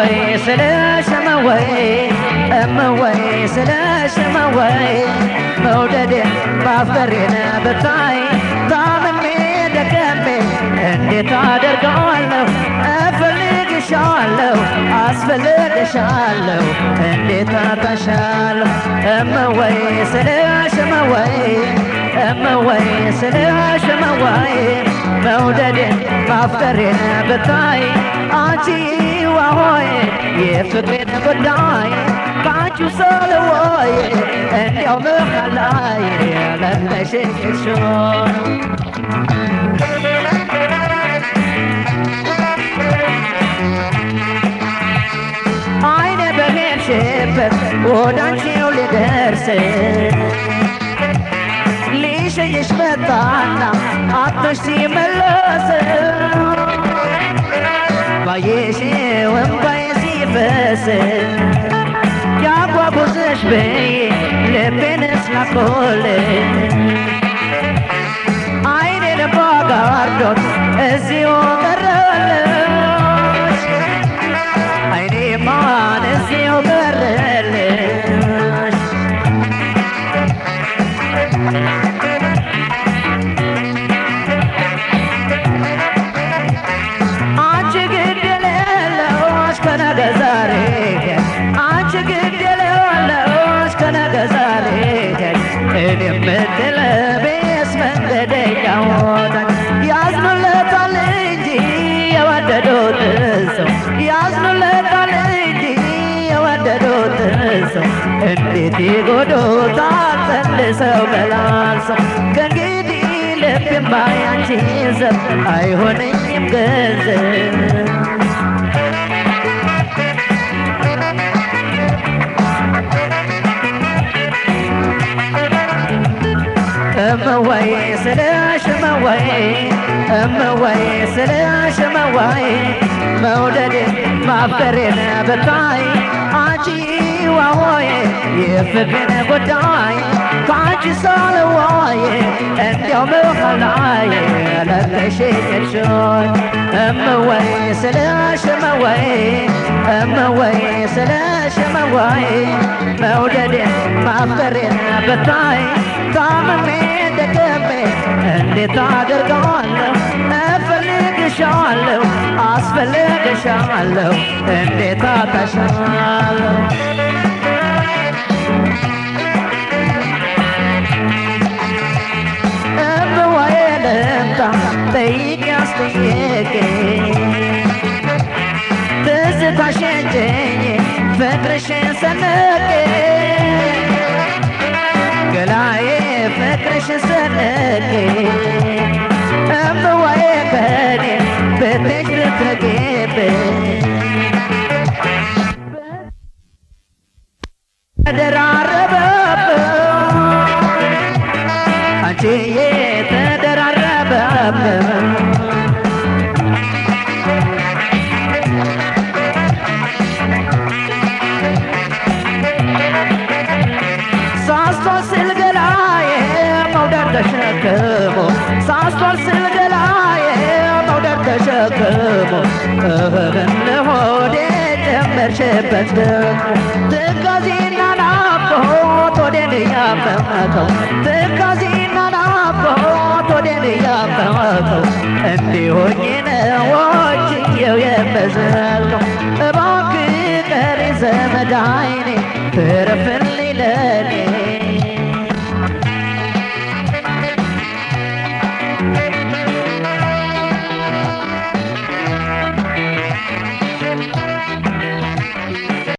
እመወይ ስለሽ እመወይ እመወይ ስለሽ እመወይ መውደዴን ማፍቀሬን ብታይ ታምሜ ደከሜ እንዴት አደርገዋለሁ እፈልግሻለሁ አስፈልግሻለሁ እንዴት አጣሻለሁ እመወይ ስለሽ እመወይ እመወይ ስለሽ እመወይ መውደዴን ማፍቀሬን ብታይ አንቺ ዋሆይ የፍቅሬን ጉዳይ ከአንቺ ሰልወይ እንዲያው መሃላይ ለለሽሽሾ አይነ በሄድሽበት ወደ አንቺው ሊደርስ ሊሸኝሽ መጣና አጥቶሽ ሲመለስ ባየሽ ወንባዬ ሲፈስ ያጓጉዘሽ በይ ልቤን ስላቆል አይኔን ባጋርዶት እዚሁ ቀረልሽ አይኔ ማን እዚሁ ቀረልሽ አንቺ ግድ የሌለሽ ከነገ ዛሬ አንቺ ግድ የሌለሽ ከነገ ዛሬ እኔ የምትለቤስ መንገደኛው ያዝኑለታል እንጂ የወደዱትን ሰው ያዝኑለታል እንጂ የወደዱትን ሰው እንዴት ይጎዱታል ተልሰው መላልሰው ከእንግዲህ ልቤማ ያንቺ ዘብ አይሆነኝም ገንዘብ እመወይ ስለሽ እመወይ እመወይ ስለሽ እመወይ መውደዴን ማፍቀሬን ብታይ አንቺ ዋሆይ የፍቅሬን ጉዳይ ከአንቺ ሳልዋይ እንዲያው መሃላይ ለለሽኝሾይ እመወይ ስለሽ እመወይ እመወይ ስለሽ እመወይ መውደዴን ማፍቀሬን ብታይ ታምሜ ደከሜ እንዴት አደርገዋለሁ እፈልግሻለሁ አስፈልግሻለሁ እንዴት አጣሻለሁ እምወይ ልምጣ ጠይቅ ያስጠየቅ ትዝታሽን ጭኜ ፍቅርሽን ሰንቄ ገላዬ ፍቅርሽን ሰንቄ እምወይ ከኔ ብትሽ ልትረጌብኝ ተደራረበብን አንቺዬ ተደራረበብን ሳስቷል ስል ገላዬ መውደድ ተሸክሞ ሳስቷል ስል ገላዬ መውደድ ተሸክሞ እህህን ለሆዴ ጨመርሽበት ደግሞ ትካዜና ናፍቆት ሆዴን እያመመከው ትካዜና ናፍቆት ሆዴን እያመመከው እንዲሆኝ ነዎችየው የበዘልከው እባክህ ቀሪ ዘመድ አይኔ ትረፍልኝ